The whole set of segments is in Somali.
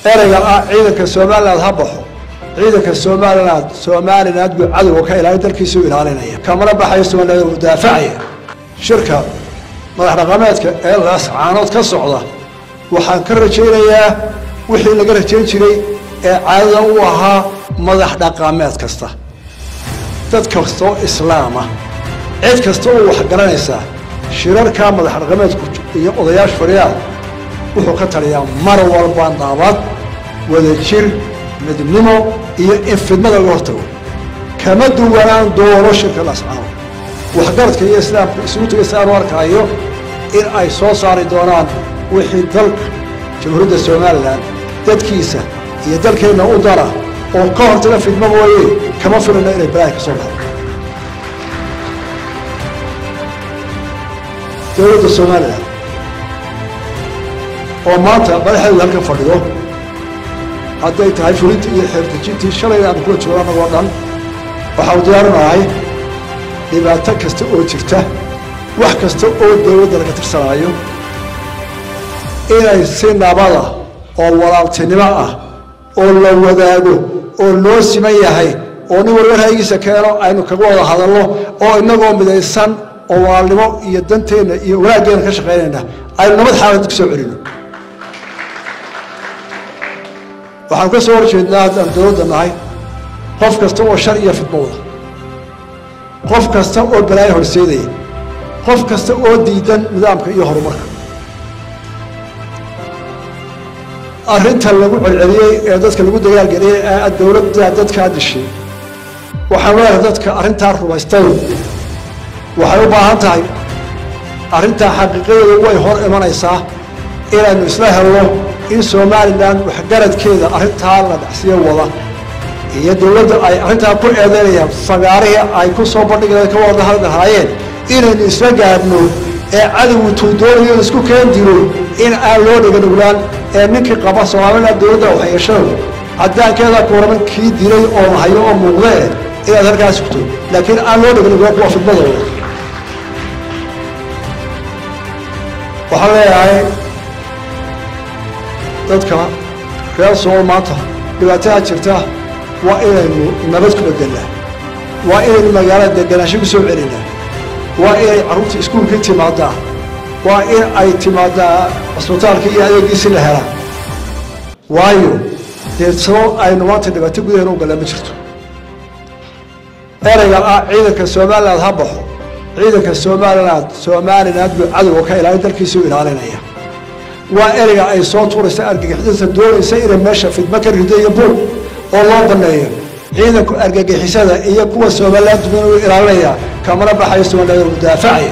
ereyga ah ciidanka somaliland ha baxo ciidanka somaliland somaliland buu cadowga ka ilaalin dalkiisuu ilaalinaya kamana baxayo somaliland uu daafacaya shirka madax dhaqameedka ee laascaanood ka socda waxaan ka rajaynayaa wixii laga rajayn jiray ee caadada u ahaa madax dhaqameed kasta dad kastoo islaama cid kasta oo wax garanaysaa shirarkaa madax dhaqameedku iyo odayaasha fadhiyaa wuxuu ka taliyaa mar walba nabad wadajir midnimo iyo in fidmada laga hortago kama duwanaan doono shirka lascaano waxgaradka iyo islaamku isugu tegaysa aanu arkaayo in ay soo saari doonaan wixii dalka jamhuuriyadda somalilan dadkiisa iyo dalkeenna u dara oo ka hortaga fidmo mooye kama filana inay balaahi ka soo baxdo dowladda somalilan oo maanta madaxeedu halkan fadhido hadday tahay fulintii iyo xeertejintii shalayna aanu kula joogo annagoo dhan waxaanu diyaarinahay dhibaato kasta oo jirta wax kasta oo dowladda laga tirsanaayo inay si nabada oo walaaltinimo ah oo la wadaago oo loo siman yahay oo nin walba ra'yigiisa keeno aynu kaga wada hadalno oo inagoo midaysan oo walaalnimo iyo danteenna iyo wanaaggeena ka shaqaynayna aynu nabad xaalad ku soo celino waxaanu ka soo horjeednaa haddaan dowladda nahay qof kasta oo shar iyo fidmo wada qof kasta oo balaayo horseedaya qof kasta oo diidan nidaamka iyo horumarka arrinta lagu celceliyey ee dadka lagu dagaalgeliyey ee dowladda dadkaa dishay waxaan leedahay dadka arrintaa rumaystay waxay u baahan tahay arrintaa xaqiiqadeedu way hor imanaysaa inaynu isla helno in somalilan waxgaradkeeda arrintaa la dhacsiyo wada iyo dowladda ay arrintaa ku eedeynayaan fagaarihii ay ku soo bandhigeen ka wada hadlahaayeen inaynu isla gaadhno ee cadowgu tuudoonayo isku keen dilo in aan loo dhiganuglaan ee ninkii qaba somalilan dowladda waxyeeshada caddaankeeda kuuraman kii dilay oo hayo oo muuqdee inaad halkaas sugto laakiin aan loo dhiganuglaan kuwa fidmadooda waxaan leeyahay dadka reer sool maanta dhibaatada jirta waa inaynu nabad ku bedelnaa waa inaynu magaalada deganaansho ku soo celinaa waa inay carruurta iskuulkii timaadaa waa in ay timaadaa cisbitaalka iyo adeegiisi la helaa waayo dee sabab aynu maanta dhibaato gudaheena u galaa ma jirto ereyga ah ciidanka somaliland ha baxo ciidanka somaliland somaliland buu cadowga ka ilaalin dalkiisuu ilaalinaya waa ereyga ay soo tuuraysa argagixisada doonaysa inay meesha fidmo ka rido iyo buug oo loo baneeyo ciidanku argagixisada iyo kuwa somaliland duman u ilaalinaya kamana baxayo somaliland mudaafacaya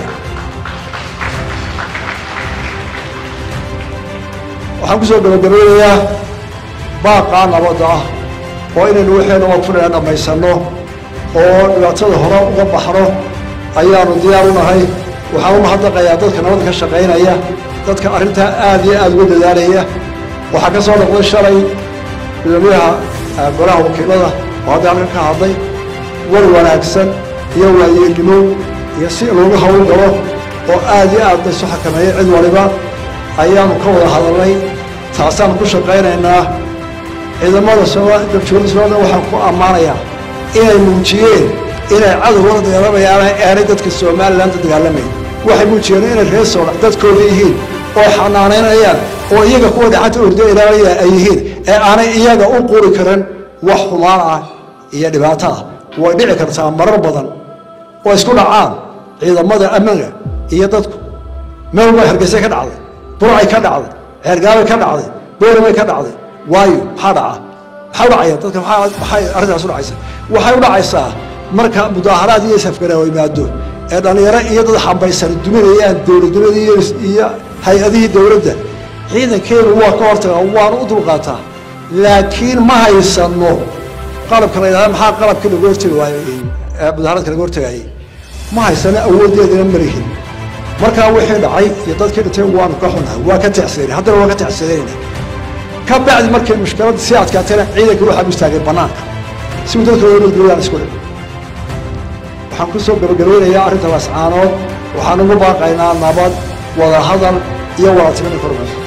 waxaan kusoo gabagabeynayaa baaqaa nabadda ah oo inaynu waxeena waqfunayna dhammaysanno oo dhibaatada hore uga baxno ayaanu diyaar u nahay waxaan u mahadnaqayaa dadka nabadda ka shaqaynaya dadka arrintaa aada iyo aada uga dadaalaya waxaa ka soo noqday shalay gudoomiyaha golaha wakiilada oo hadda halkan ka hadlay war wanaagsan iyo waayeelnimo iyo si loogu hawl galo oo aada iyo aad laysu xakameeyey cid waliba ayaanu ka wada hadalnay taasaanu ku shaqaynaynaa ciidamada dabjooda somalilan waxaan ku ammaanayaa inay muujiyeen inay cadowgala dagaalamayaan aanay dadka somalilan la dagaalamayn waxay muujiyeen inay reer soola dadkooda yihiin oo xanaanaynayaan oo iyaga kuwa dhacanta ordo ilaalaya ay yihiin ee aanay iyaga u quri karin wax xumaan ah iyo dhibaato ah way dhici kartaa marar badan oo isku dhacaan ciidamada ammaanka iyo dadku meel bay hargeysa ka dhacday burcay ka dhacday ceergaabay ka dhacday booramay ka dhacday waayo maxaa dhaca maxaa udhacaya dadka maxay arrintaas udhacaysa waxay u dhacaysaa marka mudaaharaad iyo safgaraawo yimaado ee dhallinyaro iyo dad xambaysan duminayaan dowladnimadii iyo hay-adihii dowladda ciidankeenu waa ka hortagaa waanu u dulqaataa laakiin ma haysano qalabka la yidhahda maxaa qalabkii lagu hortegi waayo mudaharaadka laga hortegayay ma haysano awooddeedana malihin markaa wixii dhacay iyo dadkii dhintay waanu ka xunahay waa ka tecsadayna haddana waa ka tecsadayna ka bacdi markay mushkiladda sii adkaatayna ciidanka waxaa u istaagay bannaanka si uu dadka wadagooyaan isku dhig waxaan ku soo gabagabeynayaa arrinta lascaanood waxaan ugu baaqaynaa nabad wada hadal iyo wadatimada kormay